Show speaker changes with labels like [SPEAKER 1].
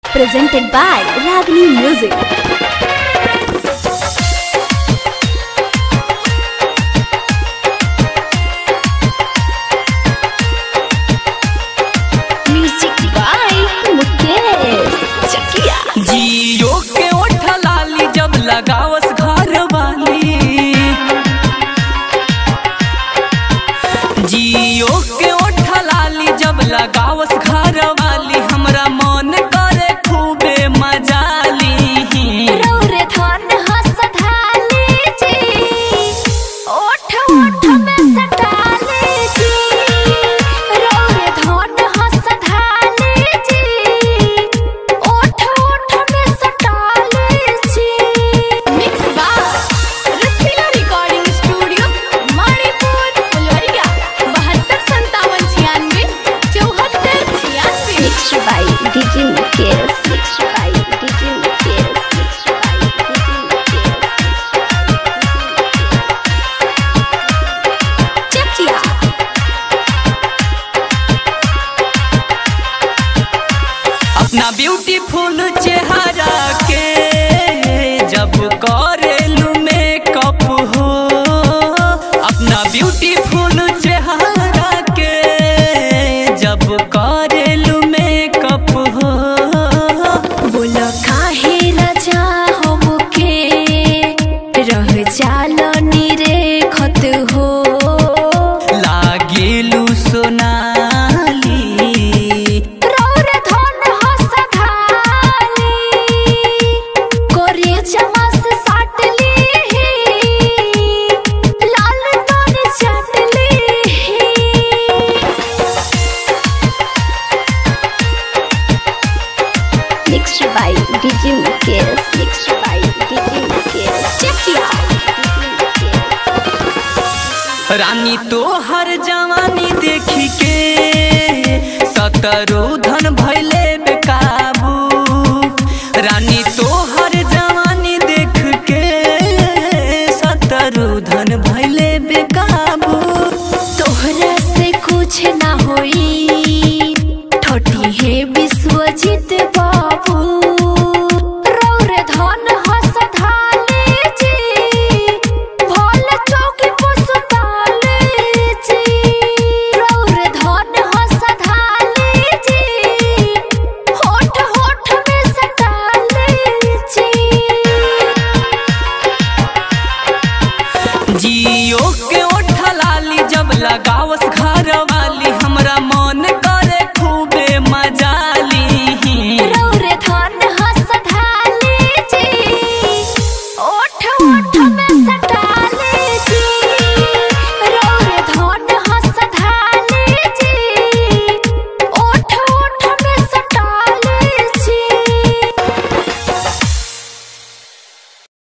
[SPEAKER 1] presented by Ragini Music. Music by Mukesh Chakia.
[SPEAKER 2] जियो के ओठ लाली जब लगावस घर वाली जियो के ओठ लाली जब लगावस घर वाली हमरा मन करे खूबे मजा ली
[SPEAKER 1] रौरे धन हंस धाली जी, ओठ ओठ में सटाली जी। रौरे धन हंस धाली जी, ओठ ओठ में सटाली जी। Mix by Rasila Recording Studio, Manipur, फुलवरिया, 72 97 94 74 96 Mixed by DJ Mukesh. Mixed by DJ Mukesh. Mixed by DJ Mukesh. Chakia.
[SPEAKER 2] अपना ब्यूटीफुल चेहरा के जब करेलू मेकअप हो अपना ब्यूटीफुल चेहरा के जब करेलू मेकअप हो
[SPEAKER 1] बोलो काहे राजा हमके रह जालो निरे खत हो
[SPEAKER 2] लागेलू सोनाली
[SPEAKER 1] रौर धन हंस धाली कोरे चमस साटली लाल तन चटली Mixed by DJ Mukesh. Mixed by DJ Mukesh. Chakia.
[SPEAKER 2] रानी तो हर जवानी देखी के सतरो धन भैले